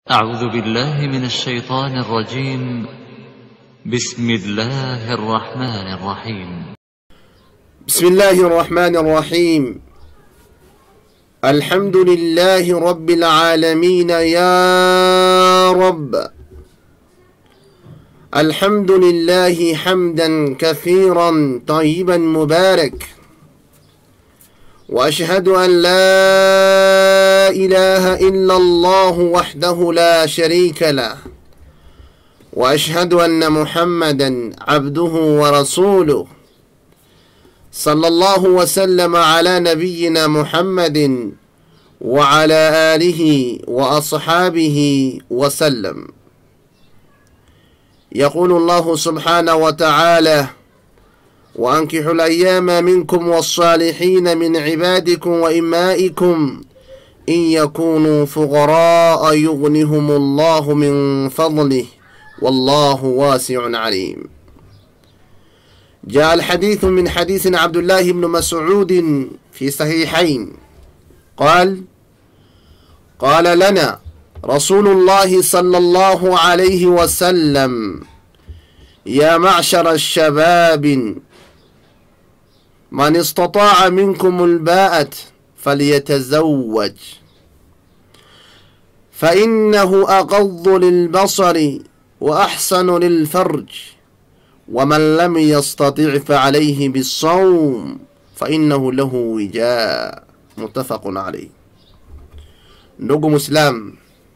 أعوذ بالله من الشيطان الرجيم بسم الله الرحمن الرحيم بسم الله الرحمن الرحيم الحمد لله رب العالمين يا رب الحمد لله حمدا كثيرا طيبا مبارك واشهد ان لا اله الا الله وحده لا شريك له واشهد ان محمدا عبده ورسوله صلى الله وسلم على نبينا محمد وعلى اله واصحابه وسلم يقول الله سبحانه وتعالى وانكحوا الايام منكم والصالحين من عبادكم وامائكم ان يكونوا فقراء يغنهم الله من فضله والله واسع عليم جاء الحديث من حديث عبد الله بن مسعود في صحيحين قال قال لنا رسول الله صلى الله عليه وسلم يا معشر الشباب من استطاع منكم الباءة فليتزوج فإنه أغض للبصر وأحسن للفرج ومن لم يستطع فعليه بالصوم فإنه له وجاء متفق عليه ndugu mwislam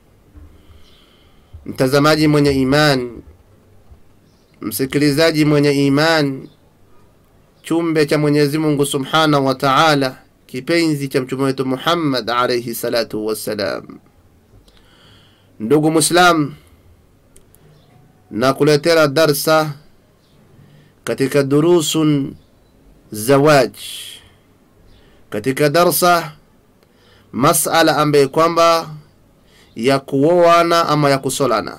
mtazamaji mwenye iman msikilizaji mwenye iman chumbe cha mwenyezi mungu subhanahu wa taala kipenzi cha mtume wetu muhammad alaihi salatu wassalam ndugu mwislam na kuletera darsa katika durusun zawaj katika darsa masala ambaye kwamba ya kuoana ama ya kusolana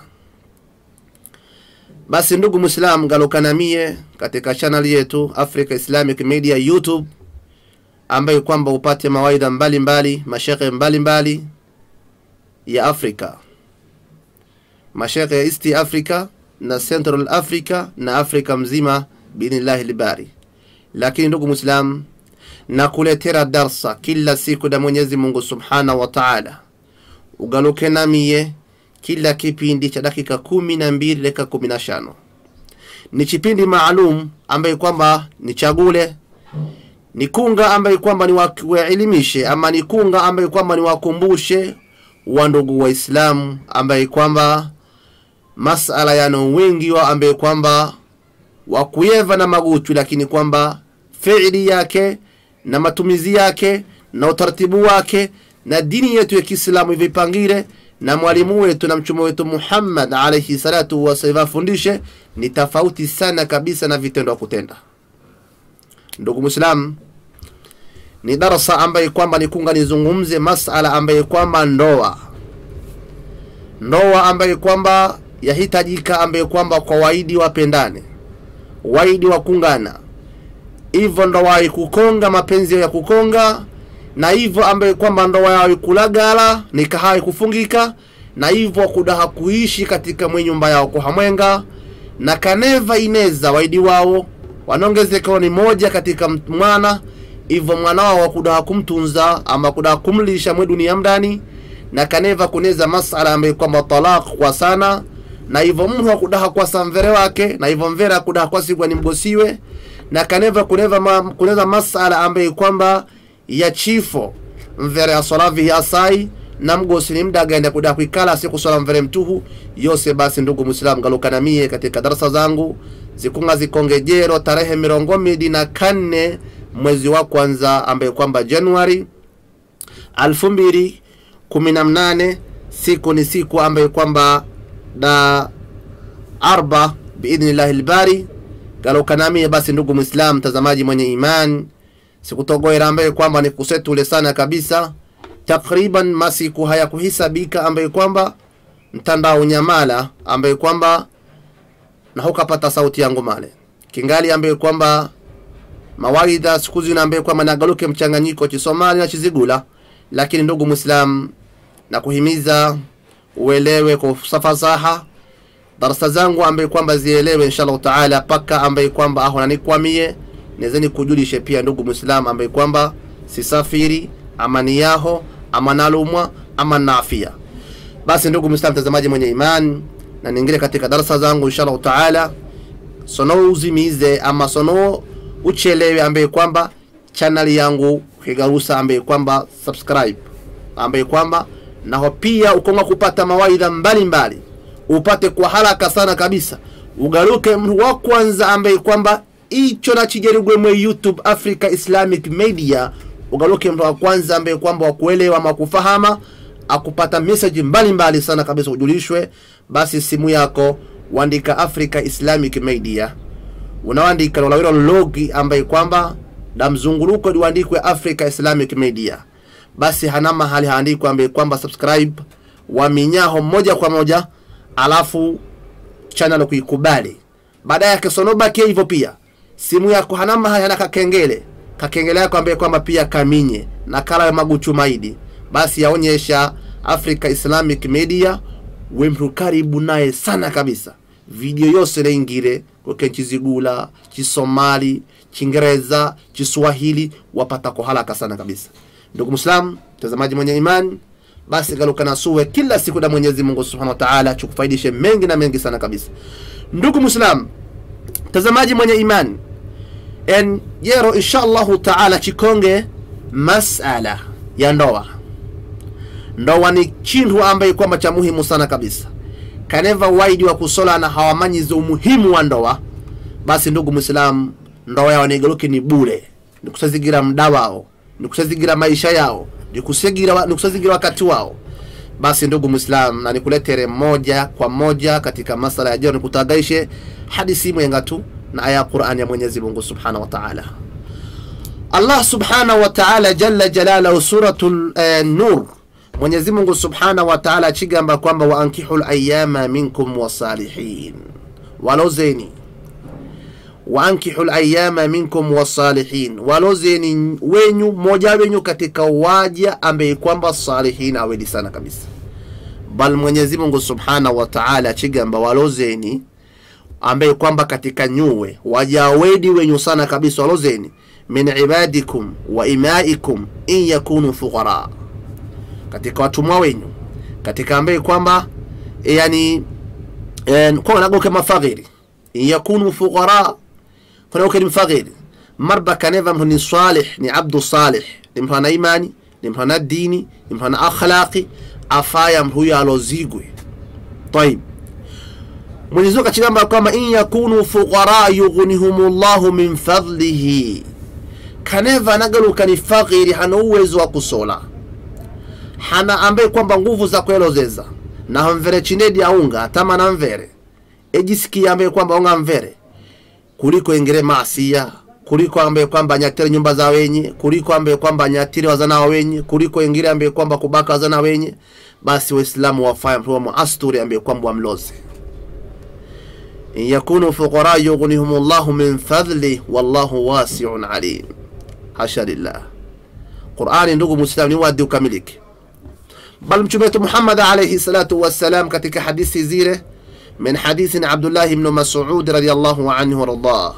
basi ndugu mwislam galukanamie katika chanel yetu africa islamic media youtube ambaye kwamba upate mawaidha mbalimbali mashekhe mbalimbali ya afrika mashekhe ya east africa na central africa na afrika mzima biidhnillahi libari lakini ndugu mwislam na kuletera darsa kila siku na mwenyezi mungu subhanahu wa taala ugaluke namiye kila kipindi cha dakika kumi na mbili dakika kumi na shano ni kipindi maalum ambaye kwamba ni chagule ni kunga ambaye kwamba ni waelimishe ama ni kunga ambaye kwamba ni wakumbushe wa ndugu waislamu ambaye kwamba masala yano wengi wa ambaye kwamba wakuyeva na maguchu lakini kwamba fiili yake na matumizi yake na utaratibu wake na dini yetu ya kiislamu ivipangire na mwalimu wetu na mchumo wetu muhammad alaihi salatu wasalam afundishe ni tofauti sana kabisa na vitendo wa kutenda ndugu mwislam ni darasa ambaye kwamba nikunga nizungumze masala ambaye kwamba ndoa ndoa ambaye kwamba yahitajika ambaye kwamba kwa waidi wapendane waidi wakungana hivyo ndoa ikukonga mapenzi ya kukonga na hivyo ambaye kwamba ndoa yao ikulagala nikaha ikufungika na hivyo kudaha kuishi katika mwe nyumba yao kuhamwenga na kaneva ineza waidi wao wanaongezeka ni moja katika mwana hivyo mwana wao wakudaha kumtunza ama kudaha kumlisha mwe dunia mdani na kaneva kuneza masala ambaye kwamba talaq kwa sana na hivyo mtu akudaha kwa samvere wake na hivyo mvere akudaha kwa sigwa ni mgosiwe na kaneva kuneva ma, kuneza masala ambaye kwamba ya chifo mvere asolavihi asai na mgosi ni mda agenda kuda kuikala si kusola mvere mtuhu yose basi ndugu mwislamu galukanamie katika darasa zangu zikunga zikongejero tarehe mirongo midi na kanne mwezi wa kwanza ambaye kwamba januari alfu mbili kumi na mnane siku ni siku ambaye kwamba da arba biidhnillahi lbari galukanamie basi ndugu mwislam mtazamaji mwenye iman sikutogoera ambaye kwamba ni kusetule sana kabisa takriban masiku hayakuhisabika ambaye kwamba mtandao nyamala ambaye kwamba na hukapata sauti yangu male kingali ambaye kwamba mawaidha siku zina ambaye kwamba nagaluke mchanganyiko chisomali na chizigula lakini ndugu mwislam na kuhimiza uelewe kwa ufasaha darasa zangu ambaye kwamba zielewe inshallah taala paka ambaye kwamba aho nanikwamie nezeni kujulishe pia ndugu muislamu ambaye kwamba sisafiri ama ni yaho ama nalumwa ama naafia basi ndugu muislamu mtazamaji mwenye imani na ningine katika darasa zangu inshallah taala sono uzimize ama sono uchelewe ambaye kwamba channel yangu kigarusa ambaye kwamba subscribe ambaye kwamba naho pia ukonga kupata mawaidha mbalimbali upate kwa haraka sana kabisa ugaruke mtu wa kwanza ambaye kwamba icho nachijerigwe mwe youtube africa islamic media ugaruke mtu wa kwanza ambaye kwamba wakuelewa ama kufahama akupata message mbalimbali sana kabisa ujulishwe basi simu yako uandika africa islamic media unaandika lolawiro logi ambaye kwamba na mzunguruko liandikwe africa islamic media basi hana mahali haandikwa ambaye kwamba subscribe waminyaho moja kwa moja alafu channel kuikubali baada ya kisonobakia hivyo pia simu yako hana mahali hana kakengele kakengele yako ambaye kwamba pia kaminye na kala ya maguchu maidi basi yaonyesha africa islamic media wemtu karibu naye sana kabisa video yose naingire koke chizigula chisomali chingereza chiswahili wapata kwa haraka sana kabisa ndugu muislam mtazamaji mwenye imani basi galuka nasuwe kila siku na mwenyezi mungu subhanahu wa taala chukufaidishe mengi na mengi sana kabisa ndugu muislam mtazamaji mwenye imani en jero insha allahu taala chikonge masala ya ndoa ndoa ni chintu ambaye kwamba cha muhimu sana kabisa kaneva waidi wa kusola na hawamanyize umuhimu wa ndoa basi ndugu mwislamu ndoa yao nigaluke ni bure ni kusazigira mda wao ni kusazigira maisha yao ni kusazigira, ni kusazigira wakati wao basi ndugu mwislam na nikuletere moja kwa moja katika masala ya jeo nikutagaishe hadisi mwenga tu na aya ya qurani ya mwenyezi mungu subhanahu wa taala allah subhanahu wa taala jalla jalalahu suratu eh, nur mwenyezi mungu subhanahu wa taala achigamba kwamba waankihu layama minkum wasalihin walozeni waankihu layama minkum wasalihin walozeni wenyu mmoja wenyu katika waja ambaye kwamba salihin aweli sana kabisa bal mwenyezi mungu subhanahu wa taala achigamba walozeni ambaye kwamba katika nyuwe waja wedi wenyu sana kabisa walozeni min ibadikum wa imaikum in yakunu fuqara katika watumwa wenyu katika ambaye kwamba yani kwa nagoke mafagiri in yakunu fuqara kunagoke ni mfagiri marba kaneva mtu ni salih ni abdu salih ni mtu ana imani ni mtu ana dini ni mtu ana akhlaqi afaya mtu huyo alozigwe طيب Mwenyezi Mungu akachigamba kwamba in yakunu fuqara yughnihumullahu min fadlihi kaneva nagaluka ni fagiri hana uwezo wa kusola hana ambaye kwamba nguvu za kuelozeza naho mvere chinedi aunga tama na mvere ejisikia ambaye kwamba unga mvere kuliko ingire maasia kuliko ambaye kwamba anyatire nyumba za wenye kuliko ambaye kwamba anyatire wazana wa wenye kuliko ingire ambaye kwamba kubaka wazana wenye basi waislamu wafaya mtu wa muasturi ambaye kwamba wamloze in yakunu fuqara yughnihum llahu min fadli wallahu wasiun alim hasha lillah qurani ndugu muislamu ni wadi ukamilike bal mtume wetu Muhammad alayhi salatu wassalam katika hadithi zile min hadithi Abdullah ibn Mas'ud radiyallahu anhu wardah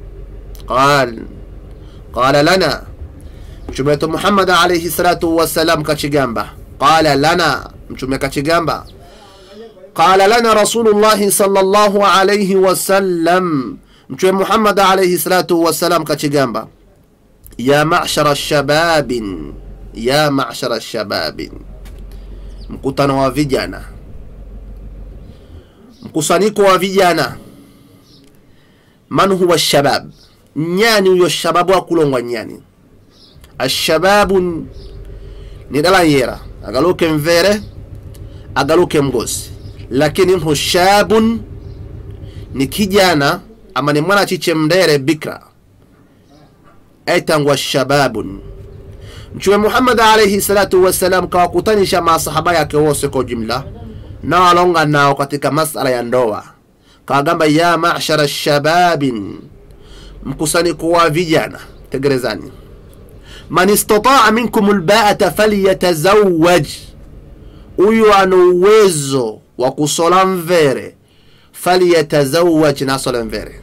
قال قال لنا mtume wetu Muhammad alayhi salatu wassalam kachigamba qala lana mtume kachigamba qala lana rasulullahi sallallahu alayhi wasallam mtume Muhammad alayhi salatu wassalam kachigamba ya ma'shara shababin ya ma'shara shababin mkutano wa vijana mkusanyiko wa vijana man huwa shabab nyani huyo shababu akulongwa nyani ashababu ni dala yera agaluke mvere agaluke mgosi lakini mhu shabun ni kijana ama ni mwana chiche mdere bikra aitangwa shababun mtume muhammad alaihi salatu wassalam kawakutanisha masahaba yake wose kwa jumla na walonga nao katika masala ya ndoa kawagamba ya mashara shababin mkusanyiko wa vijana tegerezani man istataa minkum lbaata falyatazawaj huyu ana uwezo wa kusola mvere falyatazawaj nasola mvere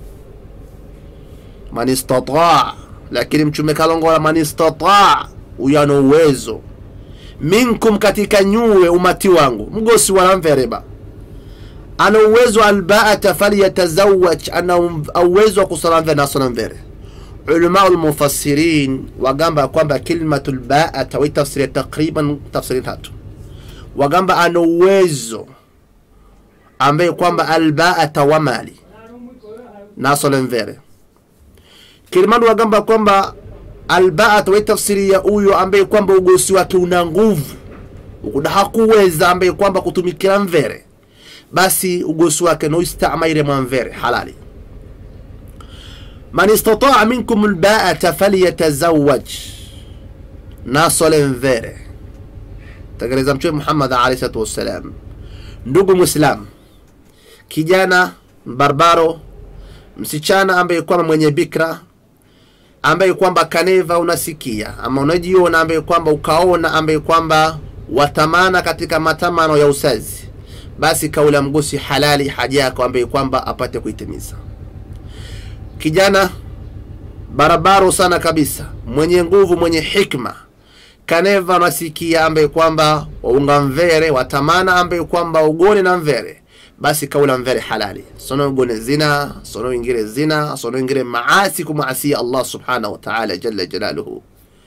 man istataa lakini mchume kalongola man istataa huyu ana uwezo minkum katika nyuwe umati wangu mgosi wala mvereba ana uwezo albaata falyatazawaj ana uwezo wa kusola mvere nasola mvere ulamau lmufassirin wagamba kwamba kilmatu lbaata waitafsiria takriban tafsiri tatu wagamba ana uwezo ambaye kwamba albaata wa mali nasole mvere kilimani wagamba kwamba albaata waitafsiria huyo ambaye kwamba ugosi wake una nguvu ukuda hakuweza ambaye kwamba kutumikira mvere basi ugosi wake noistamaire mwa mvere halali man istataa minkum lbaata falyatazawaj nasole mvere tegereza mtume muhammad alaihi salatu wassalam ndugu mwislam kijana barbaro msichana ambaye kwamba mwenye bikra ambaye kwamba kaneva unasikia ama unajiona ambaye kwamba ukaona ambaye kwamba watamana katika matamano ya usazi basi kaula mgosi halali haja yako ambaye kwamba apate kuitimiza kijana barabaro sana kabisa mwenye nguvu mwenye hikma kaneva nasikia ambaye kwamba waunga mvere watamana ambaye kwamba ugone na mvere basi kaula mvere halali sono ugone zina sono ingire zina sono ingire maasi kumaasia allah subhanahu wa ta'ala jalla jalaluhu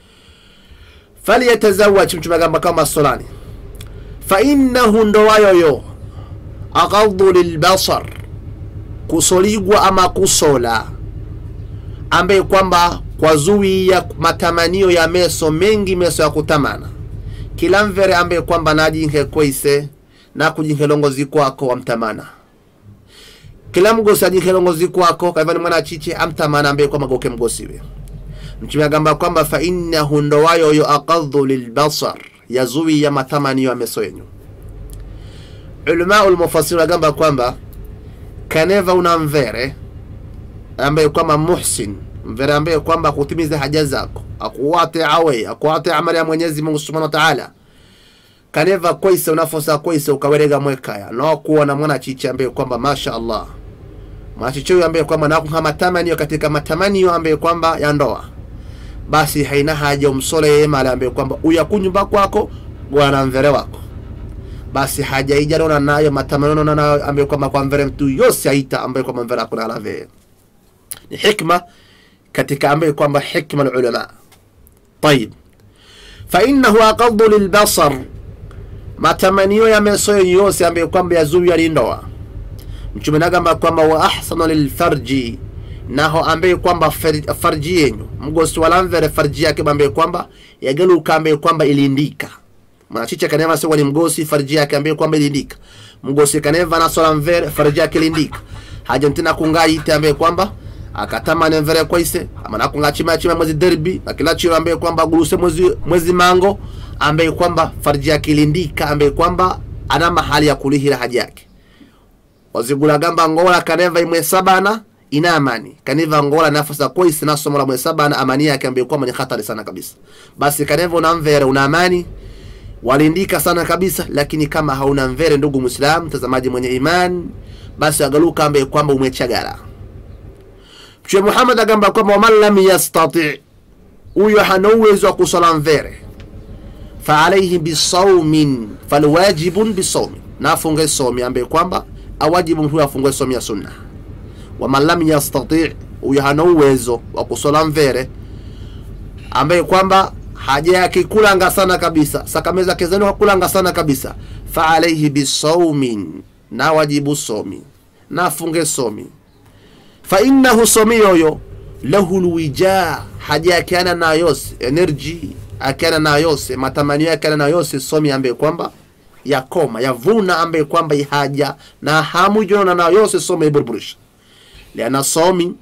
falyatazawaj mtume agamba kama solani fainnahu ndowayoyo aghaddu lilbasar kusoligwa ama kusola ambaye kwamba kwazuia matamanio ya meso mengi meso ya kutamana kila mvere ambaye kwamba najinhe kweise na kujinhe longozi kwako wamtamana kila mgosi ajinhe longozi kwako kaivani mwana chiche amtamana ambaye kwamba goke mgosiwe mtume agamba kwamba fa innahu ndowayoyo aqadhu lilbasar yazuia matamanio ya meso yenyu ulamau lmufassiri agamba kwamba kaneva una mvere ambaye kwamba muhsin mvere ambaye kwamba kutimiza haja zako akuwate awe akuwate amali ya mwenyezi mungu subhanahu wa ta'ala kaneva kwaise unafosa kwaise ukawerega mwekaya nokuwa na mwana chichi ambaye kwamba masha allah mwachichi huyo ambaye kwamba nakuha matamanio katika matamanio ambaye kwamba ya ndoa basi haina haja umsole yeye mali ambaye kwamba uyakunyumba kwako bwana mvere wako basi haja ijanona nayo matamanio nayo ambaye kwamba kwa mvere mtu yose aita ambaye kwamba mvere akuna alave ni hikma katika ambaye kwamba hikma alulama طيب فإنه أقض للبصر matamanio ya meso yose ambaye kwamba yazuia lindoa mtume nagamba kwamba wa ahsana lilfarji naho ambaye kwamba farji yenyu mgosi walamvere farji yake ambaye kwamba yagaluka ambaye kwamba ilindika mwanachicha kaneva sewa ni mgosi farji yake ambaye kwamba ilindika mgosi kaneva nasola mvere farji yake ilindika haja ntina kungayite ambaye kwamba akatamane mvere kwaise ama nakunga chima chima mwezi derbi akila chiro ambaye kwamba guruse mwezi mwezi mango ambaye kwamba farji yake ilindika ambaye kwamba ana mahali ya kulihira haja yake wazigula gamba ngola kaneva imwe sabana ina amani kaneva ngola nafasa kwaise na somo la mwe sabana amani yake ambaye kwamba ni hatari sana kabisa basi kaneva una mvere una amani walindika sana kabisa lakini kama hauna mvere ndugu muislam mtazamaji mwenye iman basi agaluka ambaye kwamba umechagara mtume muhammad agamba kwamba waman lam yastati huyo hana uwezo wa kusala mvere faalaihi bisaumin falwajibun bisaumin na afunge somi ambaye kwamba awajibu huyo afunge somi ya sunna waman lam yastati huyo hana uwezo wa kusala mvere ambaye kwamba haja yake kulanga sana kabisa sakameza kezani hakulanga sana kabisa faalaihi bisaumin na wajibu somi na afunge somi fainnahu somi yoyo lahu lwija haja yake ana na yose energy akiana na yose matamanio yake ana na yose somi ambaye kwamba yakoma yavuna ambaye kwamba ihaja na hamu jona na yose somi iburburisha liana somi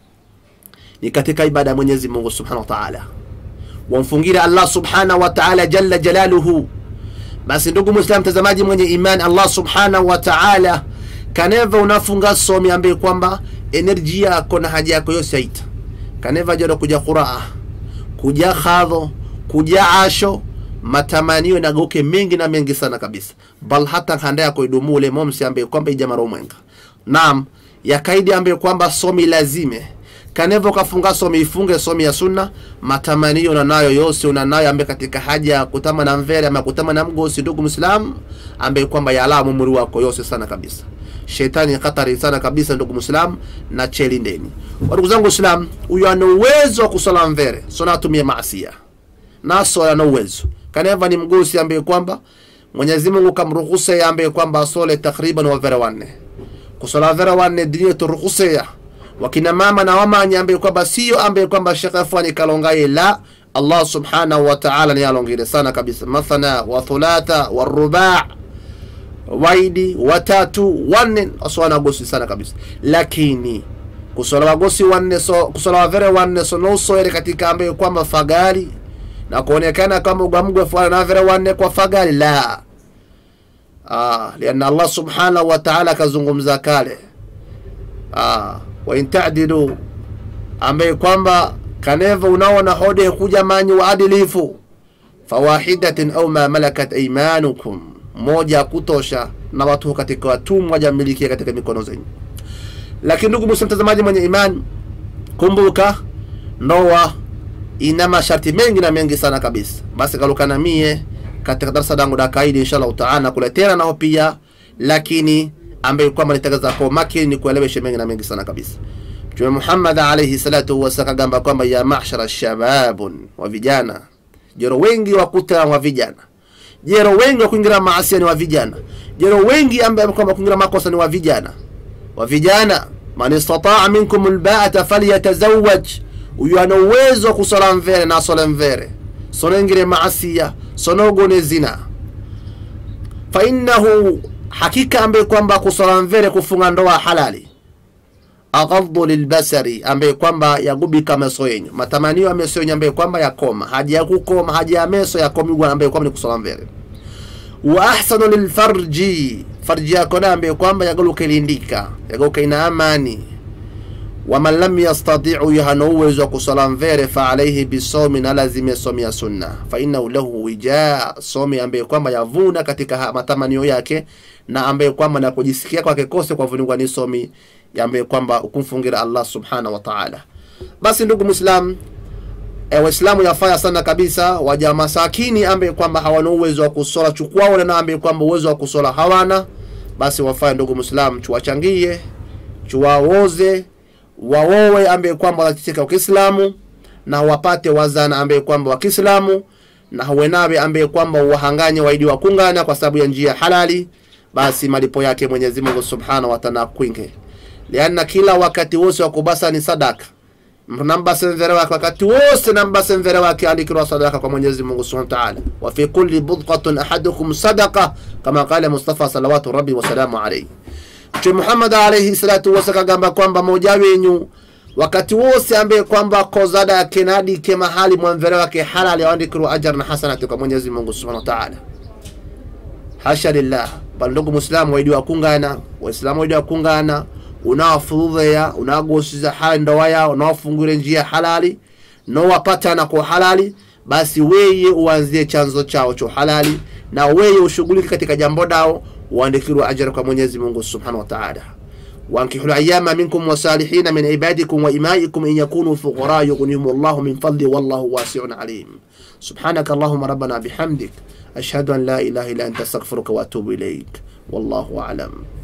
ni katika ibada ya Mwenyezi Mungu Subhanahu wa Ta'ala wamfungira Allah Subhanahu wa Ta'ala jalla jalaluhu basi ndugu Muislam mtazamaji mwenye imani Allah Subhanahu wa Ta'ala kaneva unafunga somi ambaye kwamba energy yako na haja yako yose aita kaneva jado kuja quraa kuja khadho kuja asho matamanio nagauke mengi na mengi sana kabisa bal hata nkanda yako idumule momsi ambaye kwamba ijamaro mwenga naam yakaidi ambaye kwamba somi lazime kanevo kafunga somi ifunge somi ya sunna matamanio unanayo yose unanayo ambaye katika haja ya kutama na mvere ama kutama na mgosi ndugu mwislamu ambaye kwamba yalamu mwili wako yose sana kabisa shetani hatari sana kabisa ndugu mwislamu na chelindeni ndugu zangu islam huyu ana uwezo wa kusala mvere sona atumie maasia naso ana uwezo kaneva ni mgosi ambaye kwamba mwenyezi mungu kamruhusa ambaye kwamba asole takriban wavere wanne kusala vere wanne dini turuhuseya wakina mama na wamanya ambaye kwamba sio ambaye kwamba shekhe fani kalongaye la allah subhanahu wa ta'ala ni alongire sana kabisa mathana wa thulatha wa ruba waidi watatu wanne aswana gosi sana kabisa lakini kusola wagosi wanne so kusola wavere wanne so no soere katika ambaye kwamba fagari na kuonekana kama ugamgwe fwana na vere wanne kwa fagari la ah lianna allah subhanahu wa ta'ala kazungumza kale ah wa in ta'dilu ambaye kwamba kaneva unaona hode kuja manyi waadilifu fawahidatin au ma malakat aymanukum moja kutosha na watu katika watumwa jamilikia katika mikono zenyu lakini ndugu musa mtazamaji mwenye imani kumbuka ndoa ina masharti mengi na mengi sana kabisa basi kalukana mie katika darasa dangu dakaidi inshallah taala kuletena nao pia lakini ambaye kwamba nitagaza kwa makini ni kueleweshe mengi na mengi sana kabisa mtume muhammad alaihi salatu wasallam kagamba kwamba ya mahshara shababun wa vijana jero wengi wakuta wa vijana jero wengi wa kuingira maasia ni wa vijana jero wengi ambaye kwamba kuingira makosa ni wa vijana wa vijana man istataa minkum lbaata falyatazawaj huyu ana uwezo wa kusola mvere na asole mvere sonengire maasia sonogone zina fainnahu hakika ambaye kwamba kusola mvere kufunga ndoa halali aghadhu lilbasari ambaye kwamba yagubika meso yenyu matamanio ya meso yenyu ambaye kwamba yakoma haja ya kukoma haja ya meso yakomigwa ambaye kwamba ni kusola mvere wa ahsanu lilfarji farji yako na ambaye kwamba yagaluka ilindika yagaluka ina amani waman lam yastati'u yahana uwezo wa kusala mvere fa alaihi bisomi na lazime somi ya sunna fa innahu lahu wija somi ambaye kwamba yavuna katika matamanio yake na ambaye kwamba na kujisikia kwake kose kwa vuningwa ni somi ambaye kwamba ukumfungira Allah subhanahu wa ta'ala basi ndugu muislam e, waislamu yafaya sana kabisa waja masakini ambaye kwamba hawana uwezo wa kusola chukwao na ambaye kwamba uwezo wa kusola hawana basi wafaya ndugu muislam chuwachangie chuwaoze waowe ambaye kwamba wanatetea Uislamu na wapate wazana ambaye kwamba wa Kiislamu na wenawe ambaye kwamba wahanganye waidi wa kungana kwa sababu ya njia halali, basi malipo yake Mwenyezi Mungu Subhanahu wa Ta'ala kwinge, lianna kila wakati wose wa kubasa ni sadaka nambase mvere wake wakati wose nambase mvere wake andikirwa sadaka kwa Mwenyezi Mungu Subhanahu wa Ta'ala, wa fi kulli budqatin ahadukum sadaqa kama qala Mustafa salawatu rabbi wa salamu alayhi. Mtume Muhammad alayhi salatu wasallam kagamba kwamba moja wenyu wakati wose ambaye kwamba kozada yake nadike mahali mwamvere wake halali aandikirwa ajar na hasanati kwa Mwenyezi Mungu Subhanahu wa Ta'ala. Hasha lillah, bali ndugu Muislamu waidi wa kungana, Waislamu waidi wa kungana, unawafudhea unawagosiza hali ndoa yao, unawafungure njia halali, nowapatana kwa halali, basi weye uanzie chanzo chao cha halali na weye ushughulike katika jambo dao uandikirwa ajira kwa Mwenyezi Mungu Subhanahu wa Ta'ala. وانكحوا الأيام منكم وصالحين من عبادكم وإمائكم إن يكونوا فقراء يغنيهم الله من فضله والله واسع عليم سبحانك اللهم ربنا بحمدك أشهد أن لا إله إلا أنت أستغفرك وأتوب إليك والله أعلم